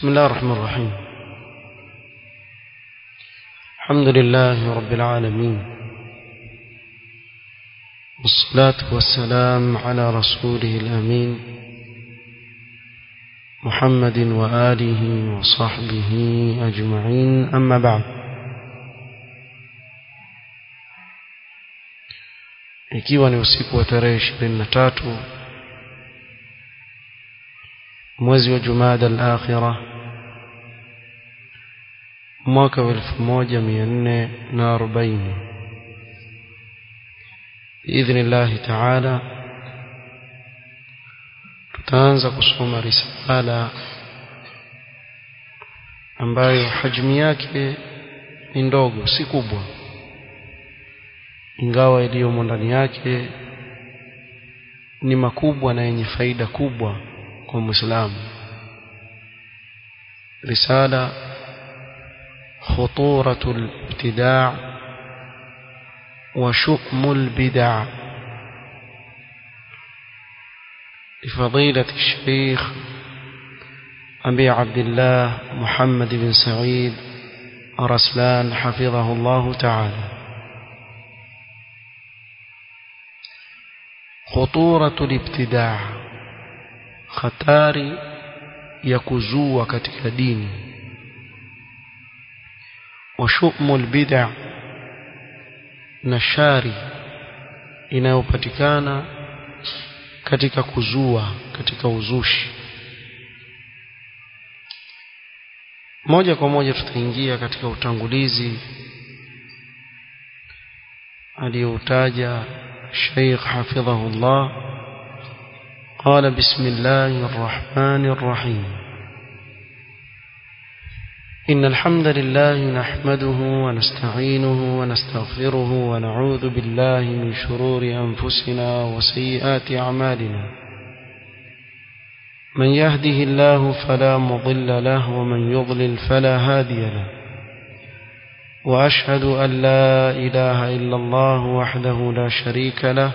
بسم الله الرحمن الرحيم الحمد لله رب العالمين والصلاة والسلام على رسوله الأمين محمد وآله وصحبه أجمعين أما بعد ikiwa ni usiku wa tarehe ishirini na tatu mwezi wa jumada al-akhira mwaka wa elfu moja mia nne na arobaini biidhnillahi taala tutaanza kusoma risala ambayo hajmi yake ni ndogo si kubwa ingawa iliyomo ndani yake ni makubwa na yenye faida kubwa kwa muislamu risala خطورة الابتداع وشؤم البدع لفضيلة الشيخ أبي عبد الله محمد بن سعيد رسلان حفظه الله تعالى خطورة الابتداع خطاري يكزوا katika dini وشؤم البدع نشاري inayopatikana katika kuzua katika uzushi moja kwa moja tutaingia katika utangulizi aliyoutaja Sheikh hafidhahullah قال بسم الله الرحمن الرحيم إن الحمد لله نحمده ونستعينه ونستغفره ونعوذ بالله من شرور أنفسنا وسيئات أعمالنا من يهده الله فلا مضل له ومن يضلل فلا هادي له وأشهد أن لا إله إلا الله وحده لا شريك له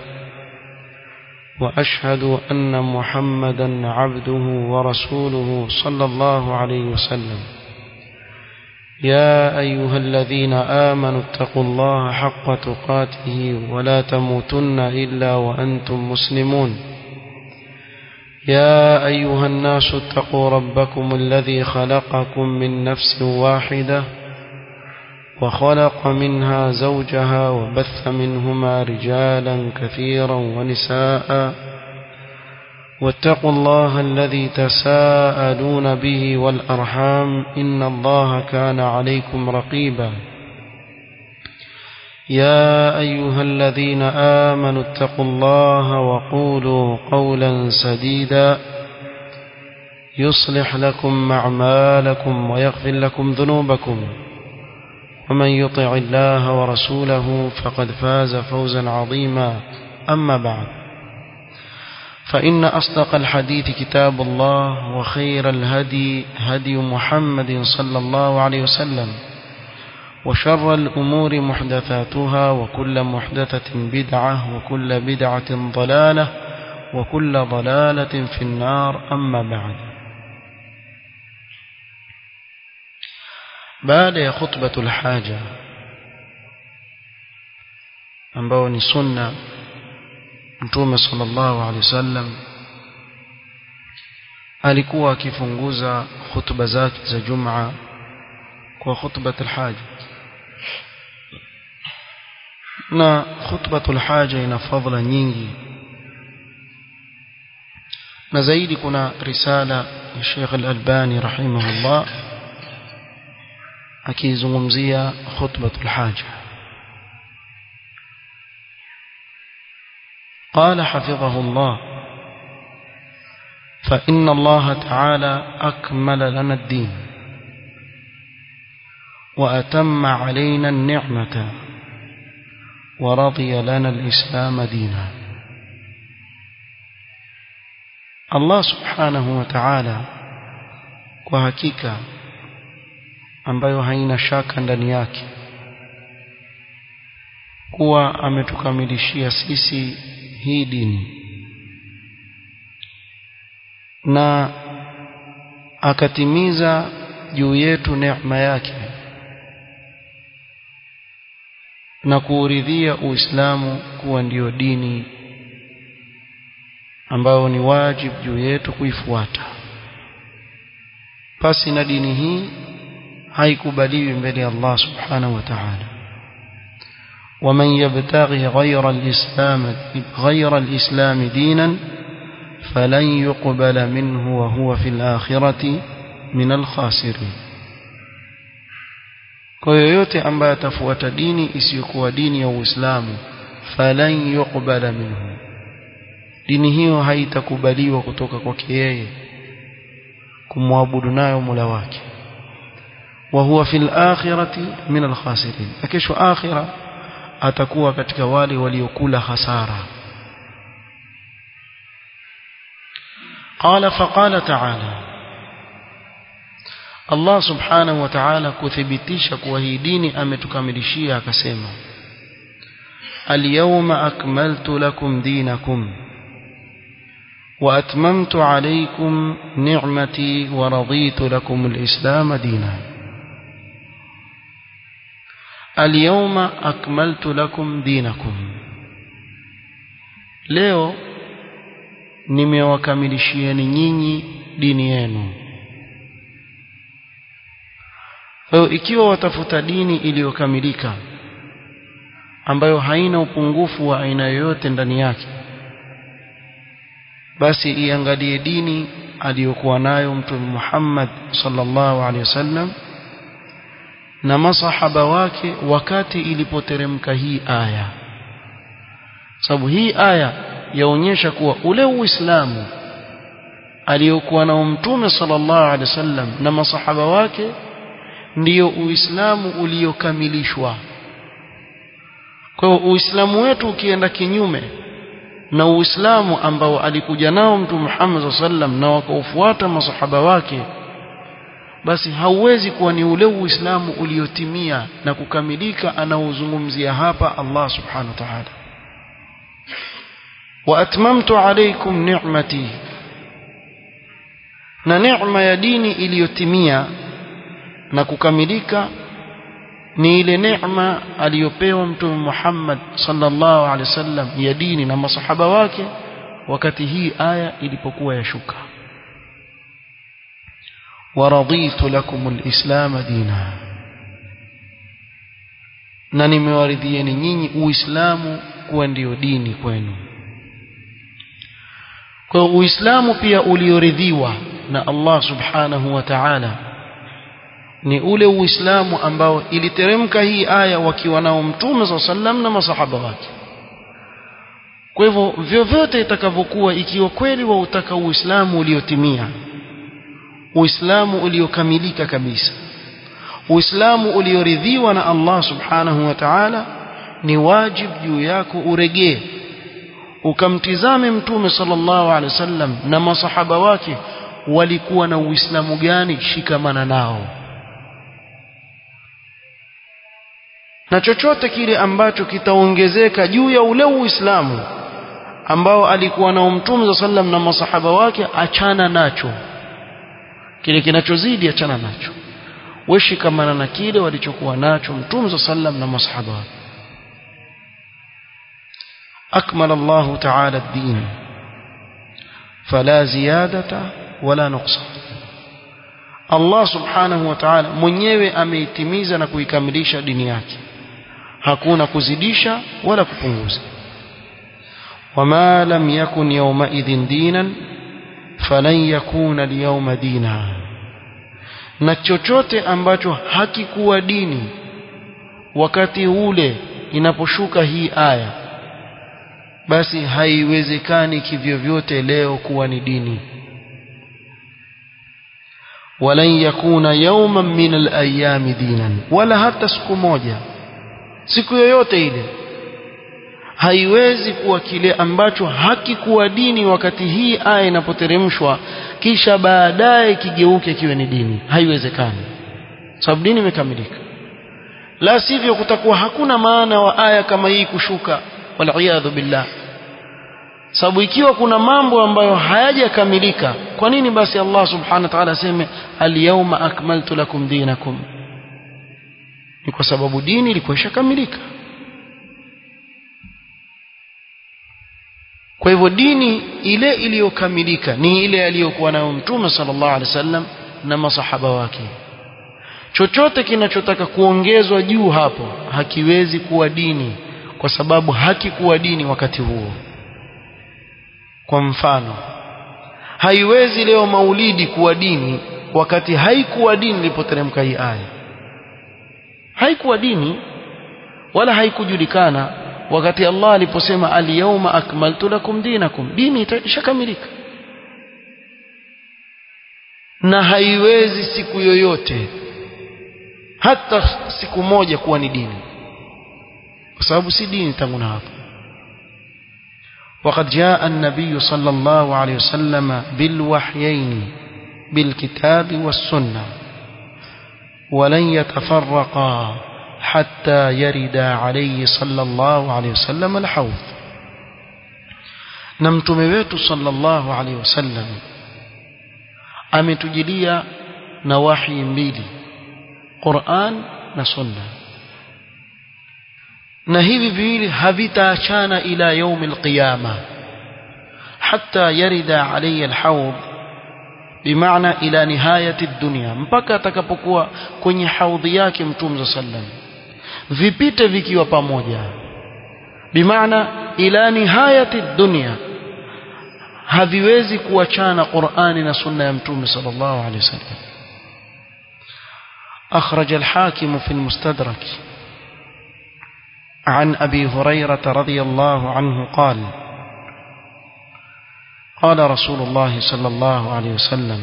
وأشهد أن محمدا عبده ورسوله صلى الله عليه وسلم يا أيها الذين آمنوا اتقوا الله حق تقاته ولا تموتن إلا وأنتم مسلمون يا أيها الناس اتقوا ربكم الذي خلقكم من نفس واحدة وخلق منها زوجها وبث منهما رجالا كثيرا ونساء واتقوا الله الذي تساءلون به والأرحام إن الله كان عليكم رقيبا يا أيها الذين آمنوا اتقوا الله وقولوا قولا سديدا يصلح لكم أعمالكم ويغفر لكم ذنوبكم ومن يطع الله ورسوله فقد فاز فوزا عظيما أما بعد فإن أصدق الحديث كتاب الله وخير الهدي هدي محمد صلى الله عليه وسلم وشر الأمور محدثاتها وكل محدثة بدعة وكل بدعة ضلالة وكل ضلالة في النار أما بعد baada ya khutbatul haja ambao ni sunna mtume sallallahu alaihi wasallam alikuwa akifunguza khutba zake za Jumaa kwa khutbatul haja na khutbatul haja ina fadhila nyingi na zaidi kuna risala ya Sheikh Al-Albani rahimahullah akizungumzia khutbatul haja قال حفظه الله فإن الله تعالى أكمل لنا الدين وأتم علينا النعمة ورضي لنا الإسلام دينا الله سبحانه وتعالى وهكيكا ambayo haina shaka ndani yake kuwa ametukamilishia sisi hii dini na akatimiza juu yetu neema yake na kuuridhia Uislamu kuwa ndiyo dini ambayo ni wajibu juu yetu kuifuata pasi na dini hii haikubaliwi mbele ya Allah subhanahu wa ta'ala ومن يبتغي غير الإسلام غير الإسلام دينا فلن يقبل منه وهو في الآخرة من الخاسرين kwa yoyote ambaye atafuata dini isiyokuwa dini ya Uislamu falan yuqbala minhu dini hiyo haitakubaliwa kutoka kwake yeye kumwabudu nayo Mola wake wa huwa fil akhirati min al khasirin kesho akhira atakuwa katika wale waliokula hasara قال فقال تعالى Allah subhanahu wa ta'ala kuthibitisha kuwa hii dini ametukamilishia akasema Al-yawma akmaltu lakum dinakum wa atmamtu alaykum ni'mati wa raditu lakum al-islam dinan Al-yawma akmaltu lakum dinakum Leo nimewakamilishieni nyinyi dini yenu Kwa hiyo ikiwa watafuta dini iliyokamilika ambayo haina upungufu wa aina yoyote ndani yake basi iangalie dini aliyokuwa nayo Mtume Muhammad sallallahu alaihi wasallam na masahaba wake wakati ilipoteremka hii aya sababu hii aya yaonyesha kuwa ule Uislamu aliyokuwa nao Mtume sallallahu alaihi wasallam na masahaba wake ndiyo Uislamu uliokamilishwa. Kwa hiyo Uislamu wetu ukienda kinyume na Uislamu ambao alikuja nao Mtume Muhammad sallam na wakaufuata masahaba wake basi hauwezi kuwa ni ule Uislamu uliotimia na kukamilika anaozungumzia hapa Allah subhanahu wa ta'ala. Wa atmamtu alaykum ni'mati na neema ya dini iliyotimia na kukamilika ni ile neema aliyopewa mtume Muhammad sallallahu alaihi wasallam ya dini na masahaba wake wakati hii aya ilipokuwa yashuka waraditu lakum alislam dina na nimewaridhieni nyinyi uislamu kuwa ndiyo dini kwenu kwa uislamu pia ulioridhiwa na Allah subhanahu wa ta'ala ni ule uislamu ambao iliteremka hii aya wakiwa nao mtume sa sallam na masahaba wake kwa hivyo vyovyote itakavyokuwa ikiwa kweli wautaka uislamu uliotimia uislamu uliokamilika kabisa uislamu ulioridhiwa na Allah subhanahu wa ta'ala ni wajib juu yako uregee ukamtizame mtume sallallahu alaihi wasallam na masahaba wake walikuwa na uislamu gani shikamana nao na chochote kile ambacho kitaongezeka juu ya ule uislamu ambao alikuwa nao mtume sallam na masahaba wake achana nacho kile kinachozidi achana nacho weshikamana na kile walichokuwa nacho mtume sallam na masahaba wake أكمل الله تعالى الدين فلا زيادة ولا نقصان Allah subhanahu wa ta'ala mwenyewe ameitimiza na kuikamilisha dini yake hakuna kuzidisha wala kupunguza wama lam yakun yawma idhin dinan falan yakuna liyawma dina na chochote ambacho hakikuwa dini wakati ule inaposhuka hii aya basi haiwezekani kivyovyote leo kuwa ni dini ولن يكون يوما من الايام دينا ولا hata siku moja siku yoyote ile haiwezi kuwa kile ambacho hakikuwa dini wakati hii aya inapoteremshwa kisha baadaye kigeuke kiwe ni dini haiwezekani sababu dini imekamilika la sivyo kutakuwa hakuna maana wa aya kama hii kushuka wal billah sababu ikiwa kuna mambo ambayo hayajakamilika kwa nini basi Allah subhanahu wa ta'ala aseme al-yawma akmaltu lakum dinakum ni kwa sababu dini ilikuwa ishakamilika kwa hivyo dini ile iliyokamilika ni ile aliyokuwa nayo mtume sallallahu alaihi wasallam na masahaba wake chochote kinachotaka kuongezwa juu hapo hakiwezi kuwa dini kwa sababu hakikuwa dini wakati huo kwa mfano haiwezi leo maulidi kuwa dini wakati haikuwa dini ilipoteremka hii aya haikuwa dini wala haikujulikana wakati Allah aliposema al-yawma akmaltu lakum dinakum dini ishakamilika na haiwezi siku yoyote hata siku moja kuwa ni dini kwa sababu si dini tangu na hapo وقد جاء النبي صلى الله عليه وسلم بالوحيين بالكتاب والسنة ولن يتفرقا حتى يرد عليه صلى الله عليه وسلم الحوض نمتم wetu صلى الله عليه وسلم ametujilia na wahi mbili Qur'an na Sunna na hivi viwili havitaachana ila يوم القيامة حتى يرد علي الحوض بمعنى إلى نهاية الدنيا mpaka atakapokuwa kwenye haudhi yake mtume sallam vipite vikiwa pamoja bimaana ila nihayati dunya haviwezi kuachana Qur'ani na sunna ya mtume sallallahu alaihi wasallam أخرج الحاكم في المستدرك عن أبي هريرة رضي الله عنه قال قال رسول الله صلى الله عليه وسلم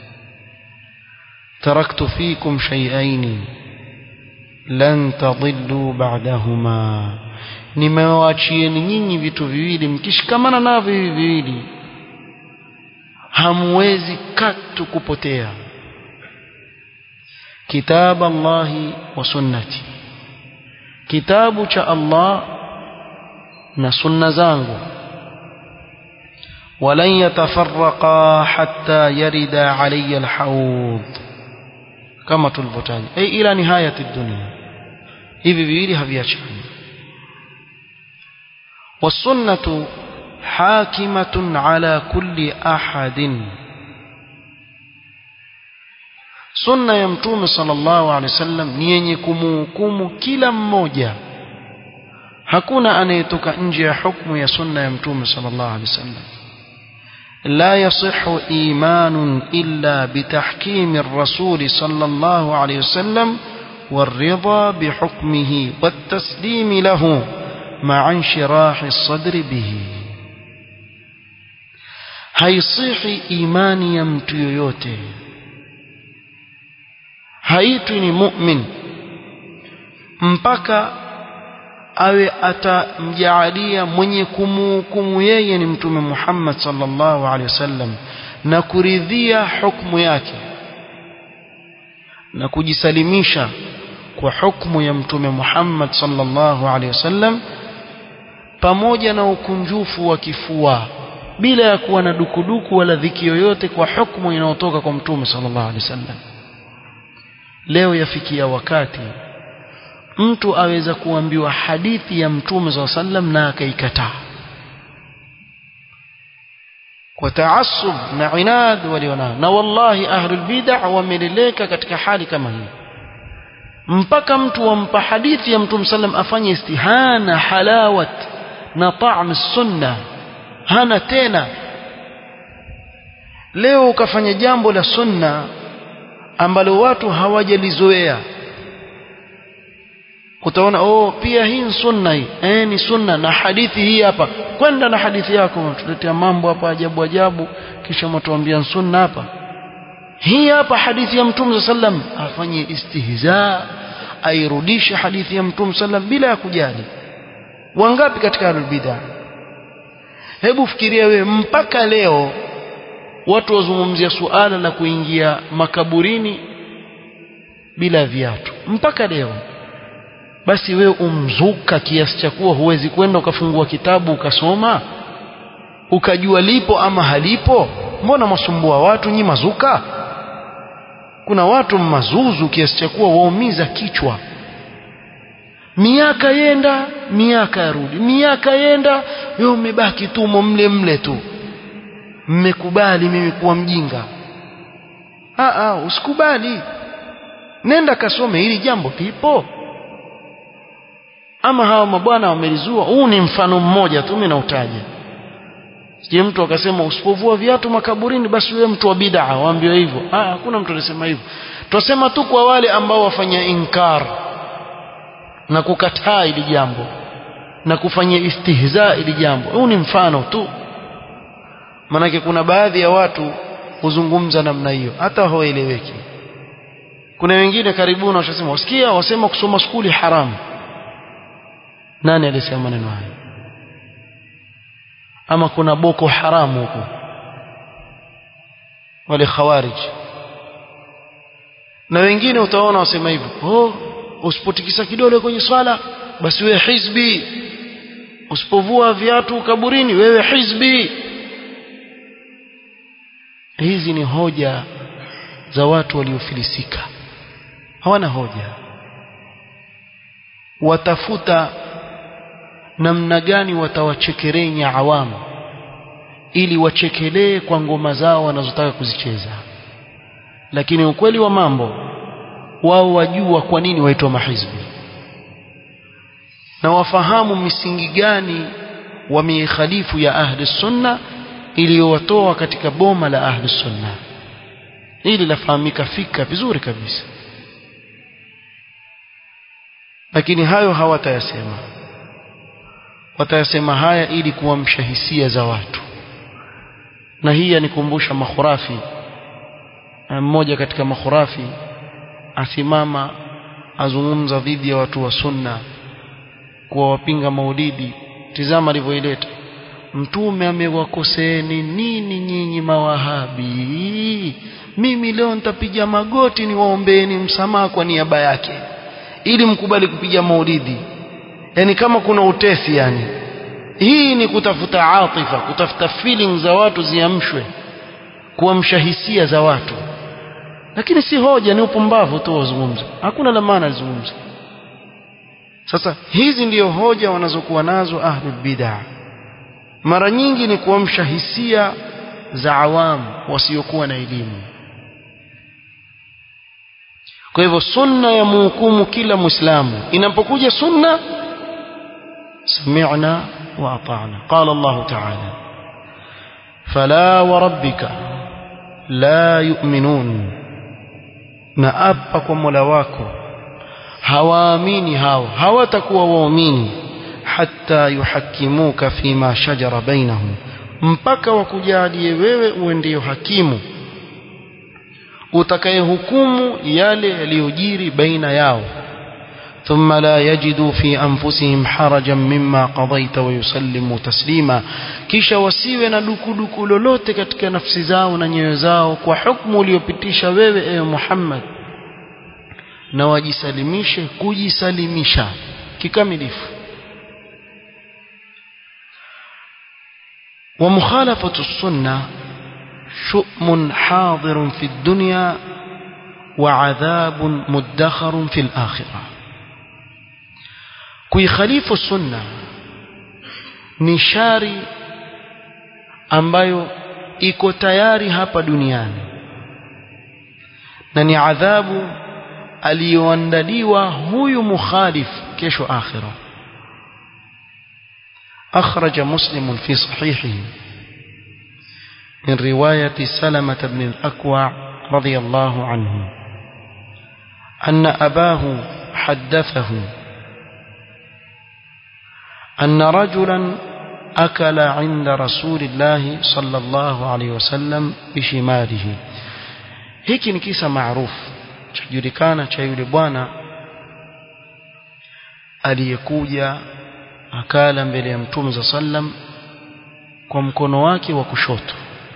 تركت فيكم شيئين لن تضلوا بعدهما nimewachieni nyinyi vitu viwili mkishikamana navyo hivi viwili hamwezi katu kupotea kitab Allahi wa sunnati kitabu cha Allah na sunna zangu ولن يتفرقا حتى يرد علي الحوض كما تلفتان أي إلى نهاية الدنيا hivi viwili haviachani والسنة حاكمة على كل أحد sunna ya mtume sallallahu alaihi wasallam ni yenye kumhukumu kila mmoja hakuna anayetoka nje ya hukumu ya sunna ya mtume sallallahu alaihi wasallam لا يصح إيمان إلا بتحكيم الرسول صلى الله عليه وسلم والرضا بحكمه والتسليم له مع انشراح الصدر به haisihi imani ya mtu yoyote haitwi ni mu'min mpaka awe atamjaalia mwenye kumuhukumu yeye ni mtume Muhammad sallallahu alaihi wasallam na kuridhia hukumu yake na kujisalimisha kwa hukumu ya mtume Muhammad sallallahu alaihi wasallam pamoja na ukunjufu wa kifua bila ya kuwa na dukuduku wala dhiki yoyote kwa hukumu inayotoka kwa mtume sallallahu alaihi wasallam leo yafikia wakati mtu aweza kuambiwa hadithi ya mtume SAW sallam na akaikataa kwa taasub na inad walionao na wallahi ahlul bid'ah wameleleka katika hali kama hii mpaka mtu wampa hadithi ya mtume sallam afanye istihana halawat na ta'am sunna hana tena leo ukafanya jambo la sunna ambalo watu hawajalizoea utaona oh pia hii ni sunna hii eh ni sunna na hadithi hii hapa kwenda na hadithi yako tuletea mambo hapa ajabu ajabu kisha mtuambia sunna hapa hii hapa hadithi ya mtume sallam afanye istihza airudishe hadithi ya mtume sallam bila ya kujali wangapi katika albidah hebu fikiria wewe mpaka leo watu wazungumzia suala la kuingia makaburini bila viatu mpaka leo basi wewe umzuka kiasi cha kuwa huwezi kwenda ukafungua kitabu ukasoma ukajua lipo ama halipo mbona masumbua watu nyi mazuka kuna watu mazuzu kiasi cha kuwa waumiza kichwa miaka yenda miaka yarudi miaka yenda wewe umebaki tu mle mle tu mmekubali mimi kuwa mjinga ah ah usikubali nenda kasome hili jambo lipo ama hawa mabwana wamelizua huu ni mfano mmoja tu mimi nautaja je mtu akasema usipovua viatu makaburini basi wewe mtu wa bid'a waambiwa hivyo ah hakuna mtu anasema hivyo twasema tu kwa wale ambao wafanya inkar na kukataa ili jambo na kufanya istihza ili jambo huu ni mfano tu manake kuna baadhi ya watu huzungumza namna hiyo hata hawaeleweki kuna wengine karibuni washasema wasikia wasema kusoma skuli haramu nani alisema maneno hayo ama kuna boko haramu huko wale khawarij na wengine utaona wasema hivyo oh usipotikisa kidole kwenye swala basi wewe hizbi usipovua viatu kaburini wewe hizbi hizi ni hoja za watu waliofilisika hawana hoja watafuta namna gani watawachekerenya awamu ili wachekelee kwa ngoma zao wanazotaka kuzicheza lakini ukweli wa mambo wao wajua kwa nini waitwa mahizbi na wafahamu misingi gani wameikhalifu ya ahli sunna iliyowatoa katika boma la ahli sunna hili lafahamika fika vizuri kabisa lakini hayo hawatayasema watayasema haya ili kuamsha hisia za watu na hii yanikumbusha makhurafi mmoja katika makhurafi asimama azungumza dhidi ya watu wa sunna kuwa wapinga maulidi tizama alivyoileta mtume amewakoseeni nini nyinyi mawahabi mimi leo nitapiga magoti niwaombeeni msamaha kwa niaba yake ili mkubali kupiga maulidi yani kama kuna utesi yani hii ni kutafuta atifa kutafuta feeling za watu ziamshwe kuamsha hisia za watu lakini si hoja ni upumbavu tu wazungumza hakuna la maana zungumza sasa hizi ndiyo hoja wanazokuwa nazo ahlul bid'ah mara nyingi ni kuamsha hisia za awamu wasiokuwa na elimu kwa hivyo sunna ya muhukumu kila muislamu inapokuja sunna سمعنا وأطعنا قال الله تعالى فلا وربك لا يؤمنون نأبا كمولا wako hawaamini hao hawatakuwa waumini hatta yuhakimuka fima shajara bainahum mpaka wakujalie wewe uwe ndio hakimu utakayehukumu yale yaliyojiri baina yao ثم لا يجدوا في أنفسهم حرجا مما قضيت ويسلموا تسليما kisha wasiwe na dukuduku lolote katika nafsi zao na nyoyo zao kwa hukumu uliyopitisha wewe ewe Muhammad na wajisalimishe kujisalimisha kikamilifu ومخالفة السنة شؤم حاضر في الدنيا وعذاب مدخر في الآخرة kuikhalifu sunna ni shari ambayo iko tayari hapa duniani na ni adhabu aliyoandaliwa huyu mukhalif kesho akhira أخرج مسلم في صحيحه من رواية سلمة بن الأكوع رضي الله عنه أن أباه حدثه أن رجلا أكل عند رسول الله صلى الله عليه وسلم بشماله hiki ni kisa maarufu chajulikana cha yule bwana aliyekuja akala mbele ya mtume za sallam kwa mkono wake wa kushoto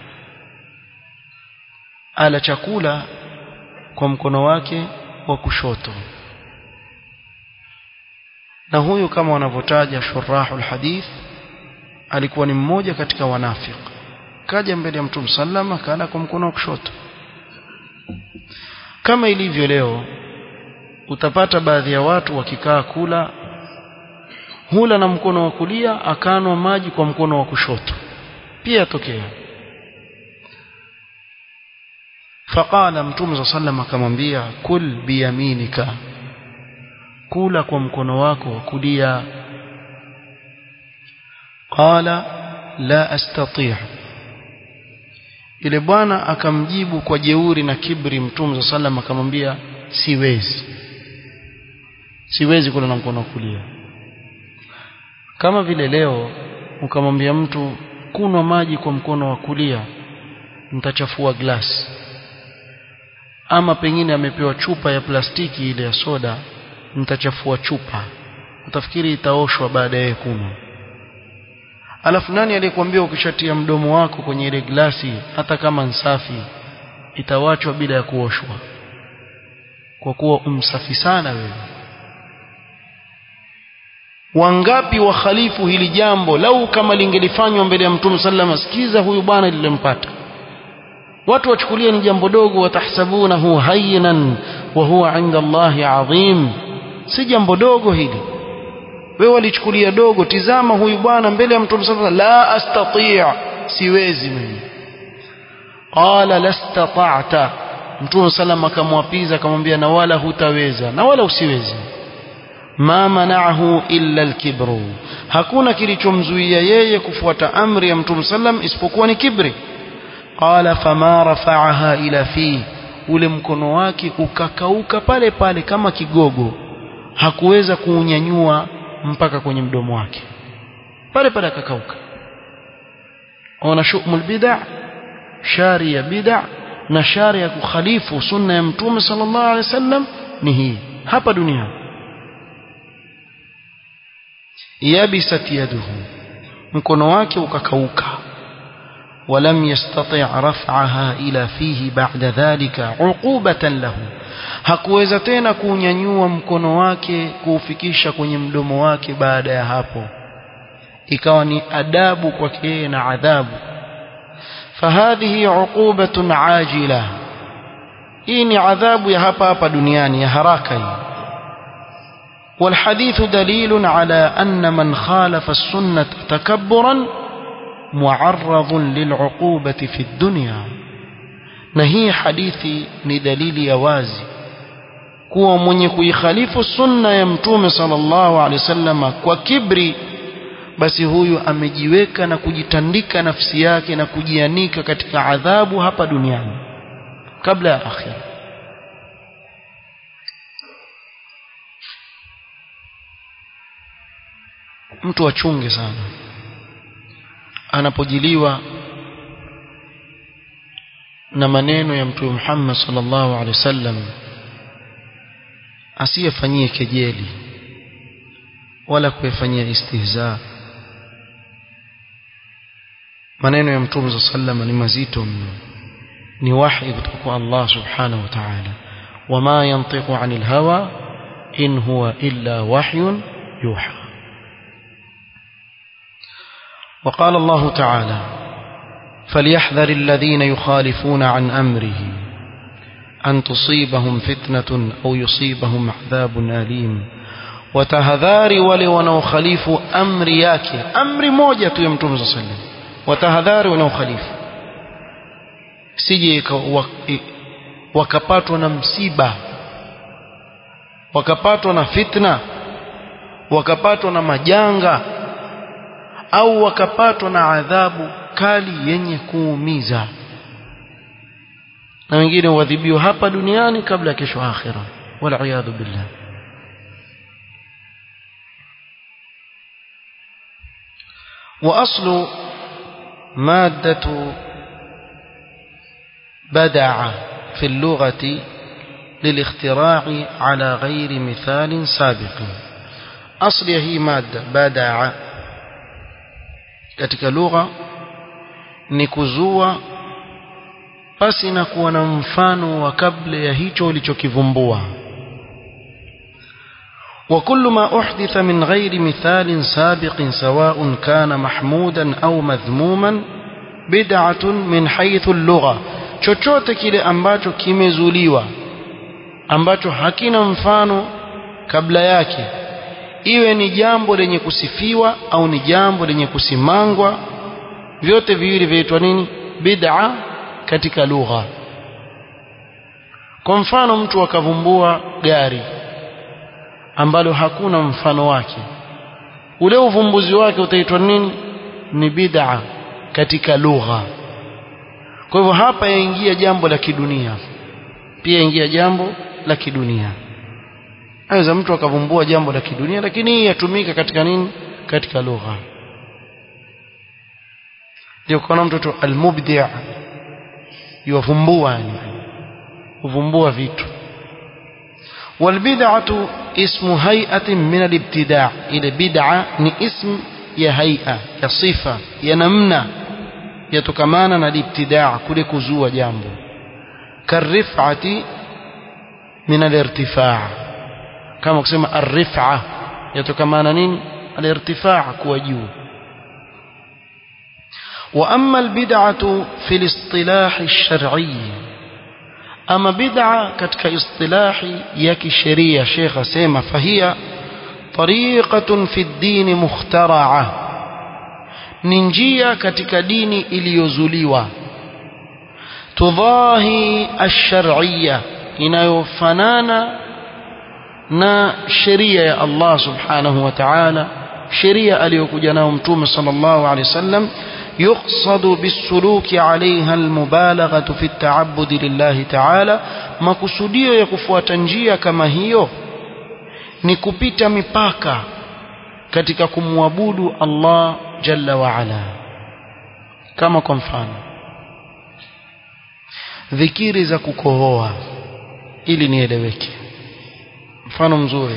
ala chakula kwa mkono wake wa kushoto na huyu kama wanavyotaja shurahul hadith alikuwa ni mmoja katika wanafiki kaja mbele ya mtume sallama kaenda kwa mkono wa kushoto kama ilivyo leo utapata baadhi ya watu wakikaa kula hula na mkono wa kulia akanwa maji kwa mkono wa kushoto pia yatokea faqala mtume sa sallam akamwambia kul biyaminika kula kwa mkono wako wa kulia qala la astati' ile bwana akamjibu kwa jeuri na kibri mtume sa sallam akamwambia siwezi siwezi kula na mkono wa kulia kama vile leo ukamwambia mtu kunwa maji kwa mkono wa kulia mtachafua glasi ama pengine amepewa chupa ya plastiki ile ya soda mtachafua chupa utafikiri itaoshwa baada ya kunywa alafu nani aliyekwambia ukishatia mdomo wako kwenye ile glasi hata kama nsafi itawachwa bila ya kuoshwa kwa kuwa umsafi sana wewe wangapi wakhalifu hili jambo lau kama lingelifanywa mbele ya mtume sallama sikiza huyu bwana lilimpata watu wachukulia ni jambo dogo watahsabunahu hayyinan wa huwa inda Allahi adhim si jambo dogo hili wewe walichukulia dogo tizama huyu bwana mbele ya mtume sallama la astati' siwezi mimi qala lastata'ta mtume sallama akamwapiza akamwambia na wala hutaweza na wala usiwezi ma mana'ahu illa al-kibru hakuna kilichomzuia yeye kufuata amri ya mtume sallam isipokuwa ni kibri qala fama rafa'aha ila fi ule mkono wake ukakauka pale pale kama kigogo hakuweza kuunyanyua mpaka kwenye mdomo wake pale pale akakauka ona shumul bid'a shari ya bid'a na shari ya kukhalifu sunna ya mtume sallallahu alaihi wasallam ni hii hapa duniani yabisat yaduhu mkono wake ukakauka ولم يستطع رفعها إلى فيه بعد ذلك عقوبة له hakuweza tena kuunyanyua mkono wake kuufikisha kwenye mdomo wake baada ya hapo ikawa ni adabu kwake yeye na adhabu fahadhihi uqubatun ajila hii ni adhabu ya hapa hapa duniani ya haraka hii والحديث دليل على أن من خالف السنة تكبرا معرض للعقوبة في الدنيا نهي حديثي ندليل يوازي kuwa mwenye kuikhalifu sunna ya mtume sallallahu alaihi wasallam kwa kibri basi huyu amejiweka na kujitandika nafsi yake na kujianika katika adhabu hapa duniani kabla ya akhira mtu achunge sana anapojiliwa na maneno ya mtume Muhammad sallallahu alaihi wasallam asiyefanyie kejeli wala kuyafanyia istihza maneno ya mtume sallallahu alaihi wasallam ni mazito mno ni wahi kutoka kwa Allah subhanahu wa ta'ala wama yantiqu anil hawa in huwa illa wahyun yuha وقال الله تعالى فليحذر الذين يخالفون عن أمره أن تصيبهم فتنة أو يصيبهم عذاب أليم وتهذاري ولي ونوخليف أمر ياكي أمر موجة يمتون صلى الله عليه وسلم وتهذاري ونوخليف sije wakapatwa na msiba wakapatwa na fitna wakapatwa na majanga au wakapatwa na adhabu kali yenye kuumiza na wengine huadhibiwa hapa duniani kabla ya kesho akhira wal billah واصل ماده بدع في اللغه للاختراع على غير مثال سابق اصل هي ماده بدع katika lugha ni kuzua pasi na kuwa na mfano wa kabla ya hicho ulichokivumbua وكل ما أحدث من غير مثال سابق سواء كان محمودا أو مذموما بدعة من حيث اللغة chochote kile ambacho kimezuliwa ambacho hakina mfano kabla yake iwe ni jambo lenye kusifiwa au ni jambo lenye kusimangwa vyote viwili vinaitwa nini bid'a katika lugha kwa mfano mtu akavumbua gari ambalo hakuna mfano wake ule uvumbuzi wake utaitwa nini ni bid'a katika lugha kwa hivyo hapa yaingia jambo la kidunia pia yaingia jambo la kidunia aweza mtu akavumbua jambo la kidunia lakini hii yatumika katika nini katika lugha ndio kuna mtoto almubdi' yuvumbua yani kuvumbua vitu والبدعة اسم هيئة من الابتداع إلى بدعة ni اسم ya haia ya sifa ya namna yatokamana na ibtidaa kule kuzua jambo karifati min alirtifaa kama kusema arrifa yatokamana nini alirtifaa kuwa juu واما البدعه في الاصطلاح الشرعي اما بدعه ketika istilahi ya kisheria Sheikh asema fahia طريقة في الدين مخترعة ni njia katika dini iliyozuliwa tudhahi ash-shar'iyya inayofanana na sheria ya Allah subhanahu wa ta'ala sheria aliyokuja nayo mtume sallallahu alayhi wasallam يقصد بالسلوك عليها المبالغة في التعبد لله تعالى makusudio ya kufuata njia kama hiyo ni kupita mipaka katika kumwabudu Allah jalla wa ala kama kwa mfano dhikiri za kukohoa ili nieleweke mfano mzuri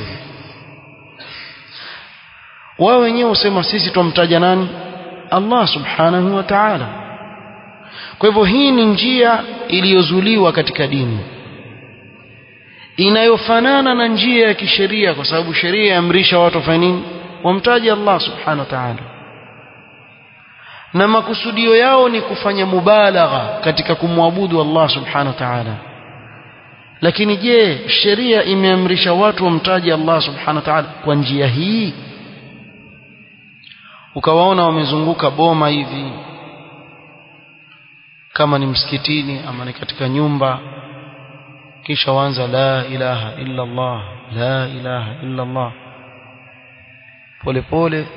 wao wenyewe usema sisi tumtaja nani Allah subhanahu wa ta'ala kwa hivyo hii ni njia iliyozuliwa katika dini inayofanana na njia ya kisheria kwa sababu sheria yaamrisha watu wafanye nini wamtaje Allah subhanahu wa ta'ala na makusudio yao ni kufanya mubalagha katika kumwabudu Allah subhanahu wa ta'ala lakini je sheria imeamrisha watu wamtaje Allah subhanahu wa ta'ala kwa njia hii ukawaona wamezunguka boma hivi kama ni msikitini ama ni katika nyumba kisha waanza la ilaha illa Allah la ilaha illa Allah pole pole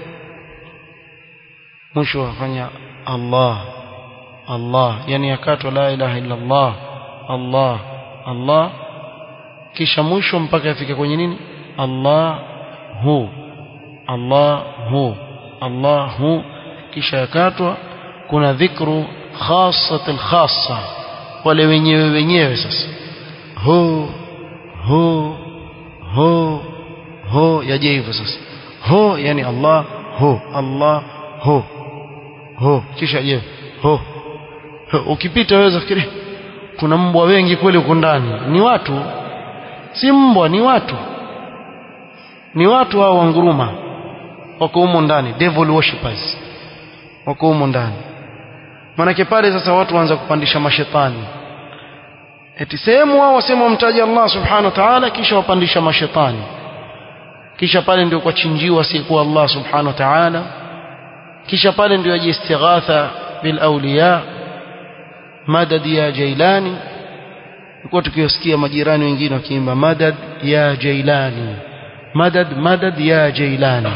mwisho wafanya Allah Allah yani yakatwa la ilaha illa Allah Allah Allah kisha mwisho mpaka afike kwenye nini Allah hu Allah hu Allah hu kisha yakatwa kuna dhikru khassatul khassa wale wenyewe wenyewe sasa ho ho ho ho yaje hivyo sasa ho yani Allah ho Allah ho ho kisha je ho, ho. ukipita waweza fikiri kuna mbwa wengi kweli huko ndani ni watu si mbwa ni watu ni watu hao wanguruma wako humo ndani devil worshippers wako humo ndani manake pale sasa watu waanza kupandisha mashetani eti sehemu wao wasema wamtaja Allah subhanahu wa ta'ala kisha wapandisha mashetani kisha pale ndio kwa chinjiwa asiyekuwa Allah subhanahu wa ta'ala kisha pale ndio yaje istighatha bil awliya madad ya jailani tulikuwa tukiwasikia majirani wengine wakiimba madad ya jailani madad madad ya jailani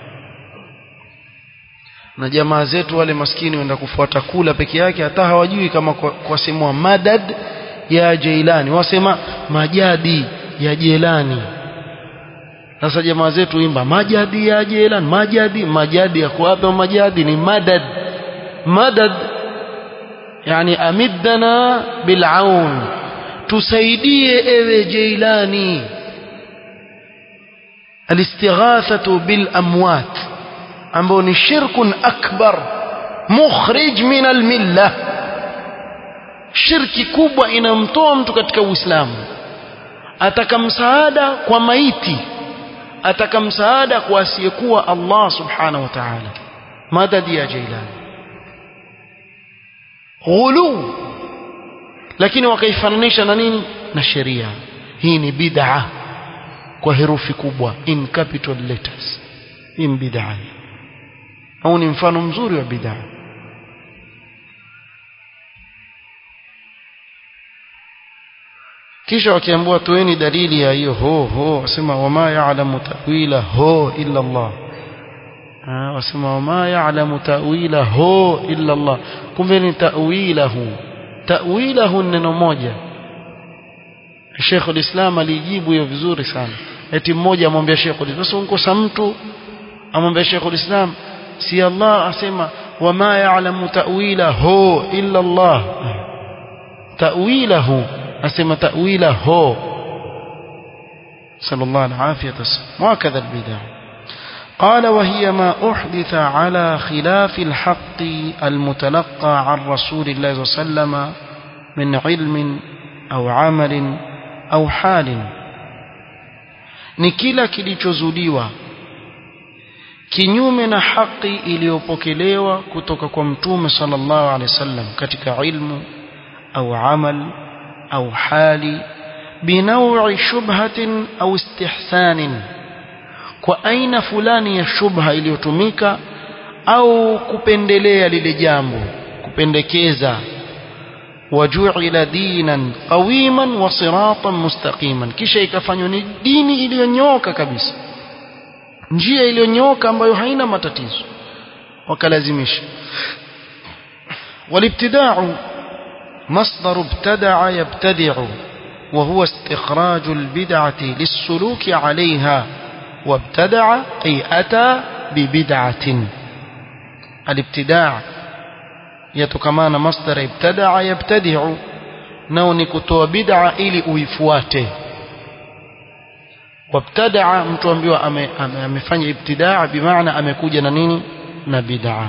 na jamaa zetu wale maskini wenda kufuata kula peke yake hata hawajui kama kwa, kwa semwa madad ya jailani wasema majadi ya jelani sasa jamaa zetu imba majadi ya jelan majadi majadi ya kuwapi majadi ni madad madad yani amiddana bilaun tusaidie ewe jeilani الاستغاثة بالأموات ambao ni shirkun akbar mukhrij min almilla shirki kubwa inamtoa mtu katika uislamu ataka msaada kwa maiti ataka msaada kwa asiyekuwa Allah subhanahu wa ta'ala madadi ya Jailani ghulu lakini wakaifananisha na nini na sheria hii ni bid'a kwa herufi kubwa in capital letters hii ni bid'a au ni mfano mzuri wa bid'a kisha wakiambiwa toeni dalili ya hiyo ho ho wasema wama ya'lamu ta'wila ho illa Allah wasema wama ya'lamu ta'wila ho illa Allah kumbe ni ta'wilahu ta'wilahu neno moja Sheikh al-Islam alijibu hiyo vizuri sana eti mmoja amwambia Sheikh al-Islam sasa unkosa mtu amwambia Sheikh al-Islam si Allah asema wama ya'lamu ta'wilahu illa Allah ta'wilahu asema ta'wilahu sallallahu alayhi wasallam وهكذا البدع قال وهي ما أحدث على خلاف الحق المتلقى عن رسول الله صلى الله عليه وسلم من علم أو عمل أو حال ni kila kilichozuliwa kinyume na haki iliyopokelewa kutoka kwa mtume sallallahu alaihi wasallam katika ilmu au amal au hali binawi shubhatin au istihsanin kwa aina fulani ya shubha iliyotumika au kupendelea lile jambo kupendekeza wajuila dinan qawiman wa siratan mustaqiman kisha ikafanywa ni dini iliyonyoka kabisa njia iliyonyoka ambayo haina matatizo wakalazimisha والابتداع مصدر ابتدع يبتدع وهو استخراج البدعة للسلوك عليها وابتدع أي أتى ببدعة الابتداع يتكمان مصدر ابتدع يبتدع نوني كتوى بدعة إلي uifuate wabtadaa mtu ambiwa amefanya ibtidaa bimaana amekuja na nini na bid'a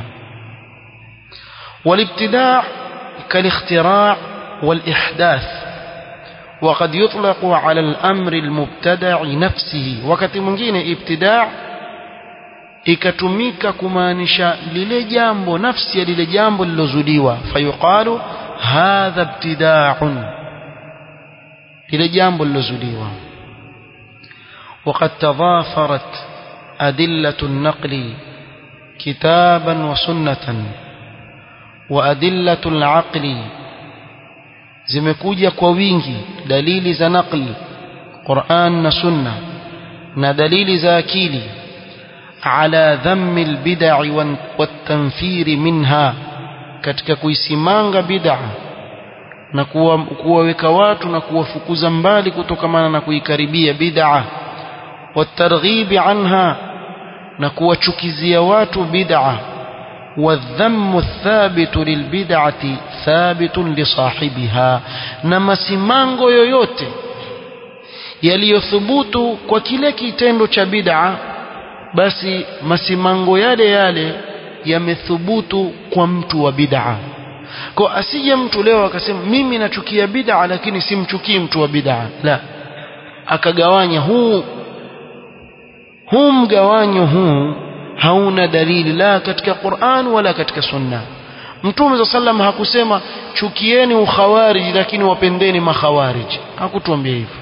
والابتداع كالاختراع والإحداث وقد يطلق على الأمر المبتدع نفسه wakati mwingine ibtidaa ikatumika kumaanisha lile jambo nafsi ya lile jambo lilozuliwa fayuqalu hadha ibtidaa'un lile jambo lilozuliwa وقد تضافرت أدلة النقل كتابا وسنة وأدلة العقل zimekuja kwa wingi dalili za naqli Qur'an na Sunna na dalili za akili ala dhammi albid'i watanfiri minha katika kuisimanga bid'a na kuwaweka watu na kuwafukuza mbali kutokamana na kuikaribia bid'a watarghibi anha na kuwachukizia watu bid'a والذم الثابت للبدعة ثابت لصاحبها na masimango yoyote yaliyothubutu kwa kile kitendo cha bid'a basi masimango yale yale yamethubutu kwa mtu wa bid'a kwa asije mtu leo akasema mimi nachukia bid'a lakini simchukii mtu wa bid'a la akagawanya huu huu mgawanyo huu hauna dalili la katika Qur'an wala katika Sunna Mtume za sallam hakusema chukieni ukhawarij lakini wapendeni makhawarij hakutuambia hivyo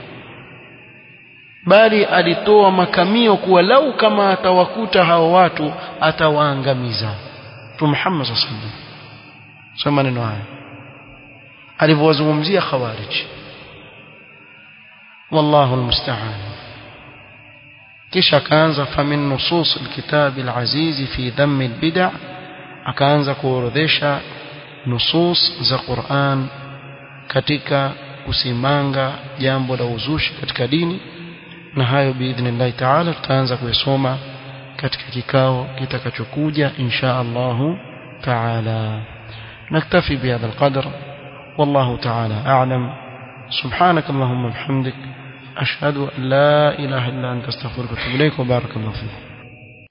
bali alitoa makamio kuwa lau kama atawakuta hao watu atawaangamiza Mtume Muhammad sallallahu alaihi wasallam sema maneno haya alivyowazungumzia khawarij wallahu almusta'an kisha akaanza famin nusus alkitab alaziz fi dhamm albid'a akaanza kuorodhesha nusus za Qur'an katika kusimanga jambo la uzushi katika dini na hayo biidhnillah ta'ala tutaanza kuyasoma katika kikao kitakachokuja insha Allah ta'ala نكتفي بهذا القدر والله تعالى أعلم سبحانك اللهم وبحمدك أشهد أن لا إله إلا أنت استغفرك وأتوب إليك وبارك الله فيك